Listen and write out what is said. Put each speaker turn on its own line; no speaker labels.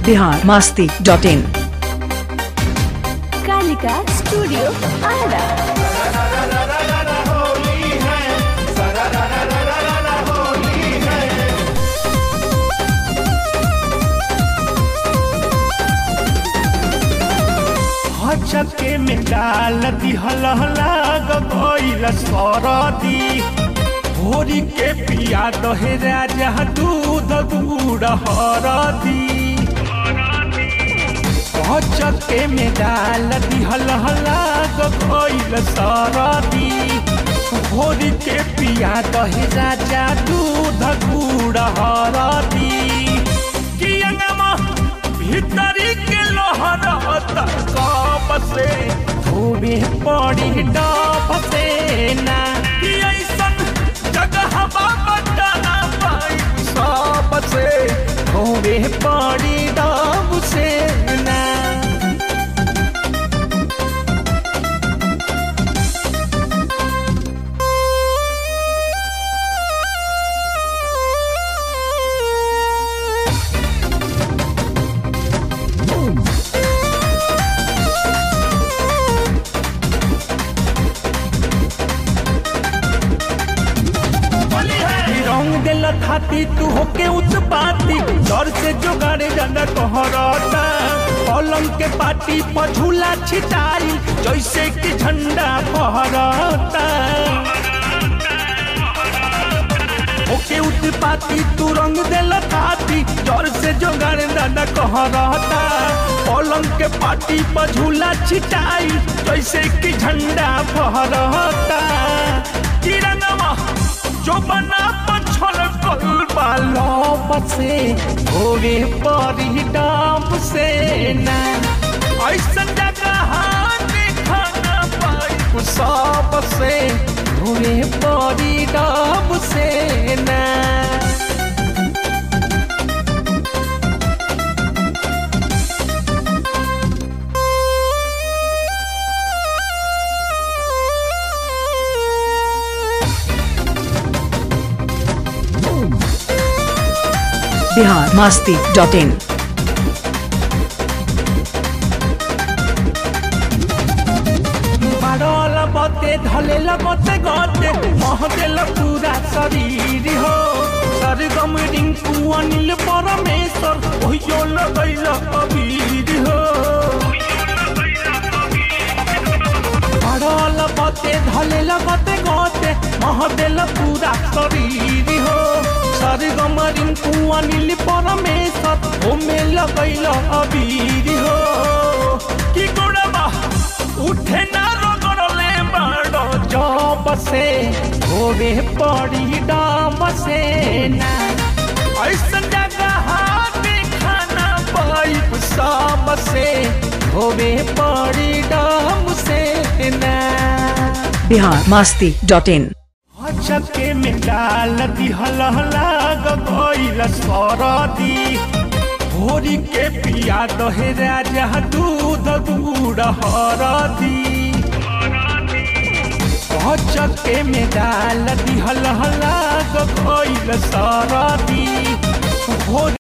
Bihar Masti dot in
Kalika studio Arrah
हचके में डाल दिहल लाग गइल सरदी भोरी के पिया दहे राजा दूध गुड़ हरदी हचके में डाल दिहल लाग गइल सरदी भोरी के पिया दहे राजा दूध गुड़ हरदी कियंगमा भीतरी के लोहरत कप से धोबे पड़ी डब से ना कि ऐसन जगह बटाना पाई सब से धोबे पड़ी डब से ना रंग दिल थाती तू होके उत्पाती डर से जोगाड़े जाना कहरता पलंग के पाटी पर झूला छिटाई जैसे कि झंडा फहरता होके उत्पाती तू रंग दिल थाती डर से जोगाड़े जाना कहरता पलंग के पाटी पर झूला छिटाई जैसे कि झंडा फहरता किरणवा जो बना पछल कल बालो बसे होवे परी डाम से ना ऐसा जगह देखा ना पाई सब से होवे परी डाम से ना
बिहार मास्ती डॉट इन
बारल बते धलेल बते गते महदेल पूरा शरीर हो सरगम रिंकू अनिल परमेश्वर ओहियो लगैल अबीर हो बारल बते धलेल बते गते महदेल पूरा शरीर हो सरगम रिंकू अनिल परमेश्वर ओमे लगैल अबीर हो की गुणबा उठे ना रगड़ले बाड़ो जब से होवे पड़ी डाम से ना ऐसन जगह देखा ना पाइप सब से होवे पड़ी डाम से ना
बिहार मास्ती डॉट इन
हचके में डाल दिहल लाग गइल सरदी भोरी के पिया दहे राजा दूध गुड़ हरदी हचके में डाल दिहल लाग गइल सरदी भोरी